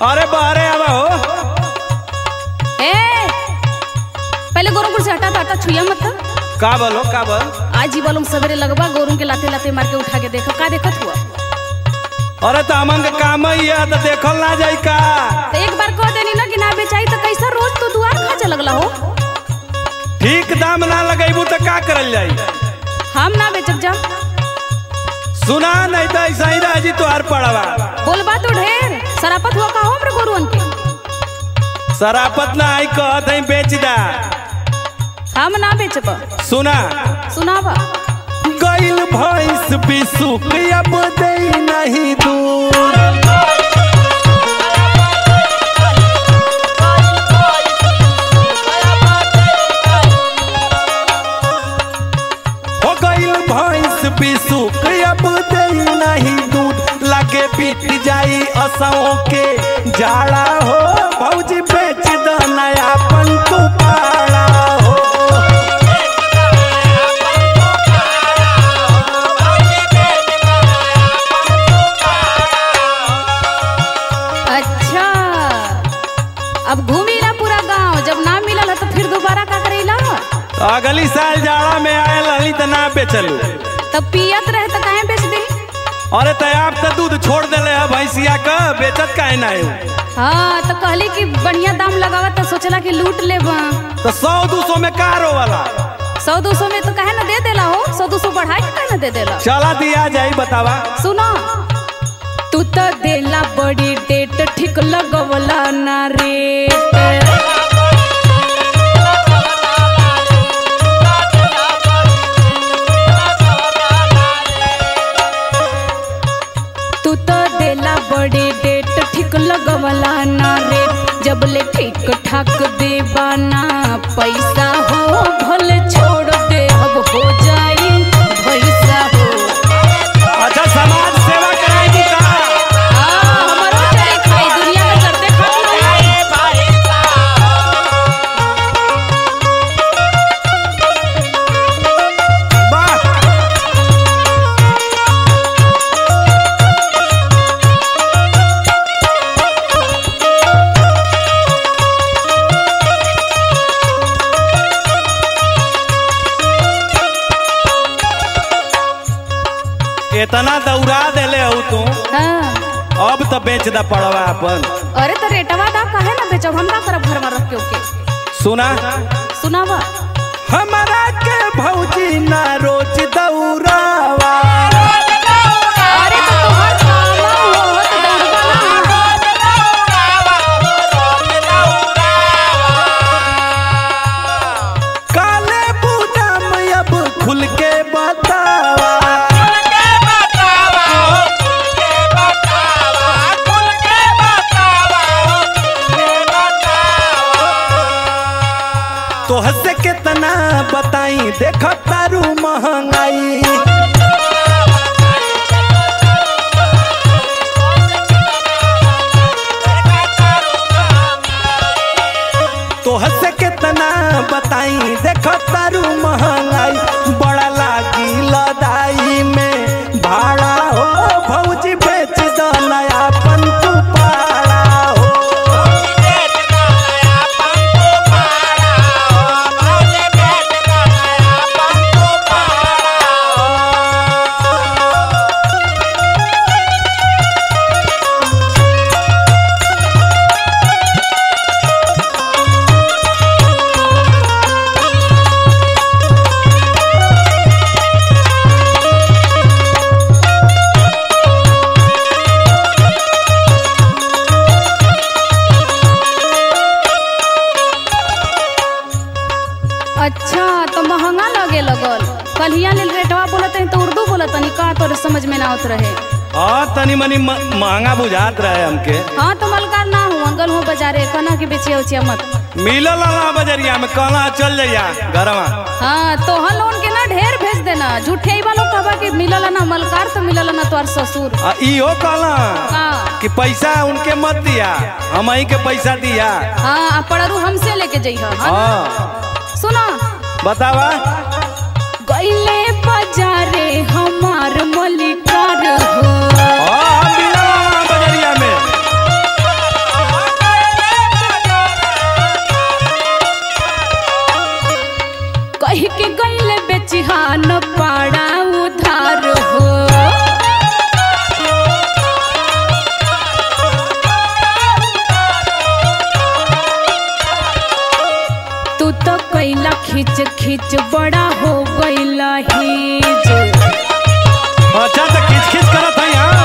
अरे बाहरे आवा हो ए पहले गोरमपुर से हटा था हटा छुया मत था। का बोलो का बोल आज ही बोलूं सवेरे लगवा गोरुम के लाते लाते मार के उठा के देखो का देखत हुआ अरे तो हमन के काम ही है तो देखल ना जाई का तो एक बार कह देनी ना कि ना बेचाई तो कैसा रोज तो दुआर खाचे लगला हो ठीक दाम ना लगेबू तो का करल जाई हम ना बेचब जा सुना नहीं तो ऐसा ही रह जी तुहार पड़वा बोलबा तो ढेर सरापत हुआ का हो हमरे गोरुअन के सरापत ना आई कहत है बेच दा हम ना बेचब सुना सुनावा गइल भैंस बिसुक अब दे नहीं दूर हो गइल भैंस बिसुक अब दे नहीं दूध लगे बीत जाई असों के जाड़ा हो भौजी बेच द नया पंतु पाड़ा हो अच्छा अब घूमी ना पूरा गांव जब ना मिलल है तो फिर दोबारा का करेला तो अगली साल जाड़ा में आयल रहली तो ना बेचलू तब पियत रहे तो काहे बेच दी अरे तो आप तो दूध छोड़ देले है भैंसिया का बेचत काहे ना है हाँ तो कहली कि बढ़िया दाम लगावा तो सोचला कि लूट ले तो सौ दो सौ में कारो वाला सौ दो सौ में तो काहे ना दे देला हो सौ दो सौ बढ़ाई के काहे ना दे देला चला दिया जाई बतावा सुनो तू तो देला बड़ी डेट ठीक लगवला ना रेट तू तो देला बड़ी डेट ठीक लगवला ना रेट जब ले ठीक ठाक देवाना पैसा हो भले छोड़ दे अब हो जाई पैसा हो अच्छा समाज सेवा कराएगी का हाँ, हमरो चले खाई, दुनिया में चलते खाती रही। वाह इतना दौड़ा देले हो तू हाँ, अब तो बेच दा पड़वा अपन अरे तो रेटवा दा काहे ना बेचब हम का करब घर में रख के ओके सुना सुनावा हमारा के भौजी ना रोज दौड़ावा अरे तो तोहर कामा हो तो दौड़बा ना। काले बूढ़ा में अब खुल के बतावा तो हंसे कितना बताई देख तारू महंगाई तो हंसे कितना बताई देख तारू महंगाई बड़ा लागी लदाई में भाड़ा हो भौजी बेच दो नया पंतु पाड़ा हो अच्छा तो महंगा लगे लगल कलिया लेल रेटवा बोलत हई तो उर्दू बोलत हनी का तोरे समझ में ना आवत रहे हाँ तनी मनी म- महंगा बुझात रहे हमके हाँ तो मलकार ना हूँ अंगल हो बाजारे कना के बेचिया उचिया मत मिलल अला बजरिया में कहला चल जइया घरवा हाँ तो हल लोन के ना ढेर भेज देना झूठे ही वालों कहबा कि मिलल ना मलकार तो मिलल ना तोर ससुर आ इहो कहला हाँ कि पैसा उनके मत दिया हम ही के पैसा दिया हाँ आ पड़रू हमसे लेके जइह हाँ हाँ सुनो बतावा गईले बाजारे हमार मलिकार हो हाँ, हम मिलल अला बजरिया में खींच खींच बड़ा हो गईला हिज अच्छा तो खींच खींच करत है यहाँ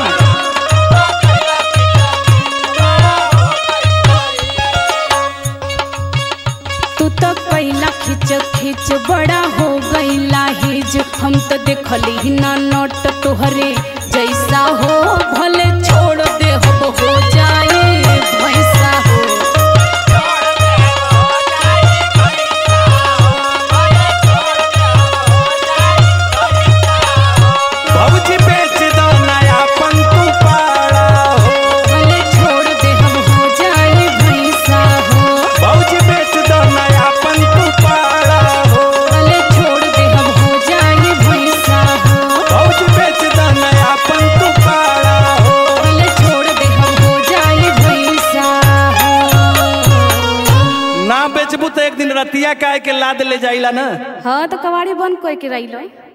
तू तो कैला खींच खींच बड़ा हो गईला हिज हम तो देखली ना नोट तोहरे जैसा हो भले छोड़ दे हम हो जाए वैसा हो भौजी बेच दो नयापन तू पाड़ा हो भले छोड़ दे हम हो जाए वैसा हो भौजी बेच दो नयापन तू पाड़ा हो भले छोड़ दे हम हो जाए वैसा हो भौजी बेच दो नयापन तू पाड़ा हो भले छोड़ दे हम हो जाए वैसा हो ना बेचबू तो एक दिन रतिया काहे के लाद ले जाइला ना हाँ तो कबाड़ी बंद कोई के रही लो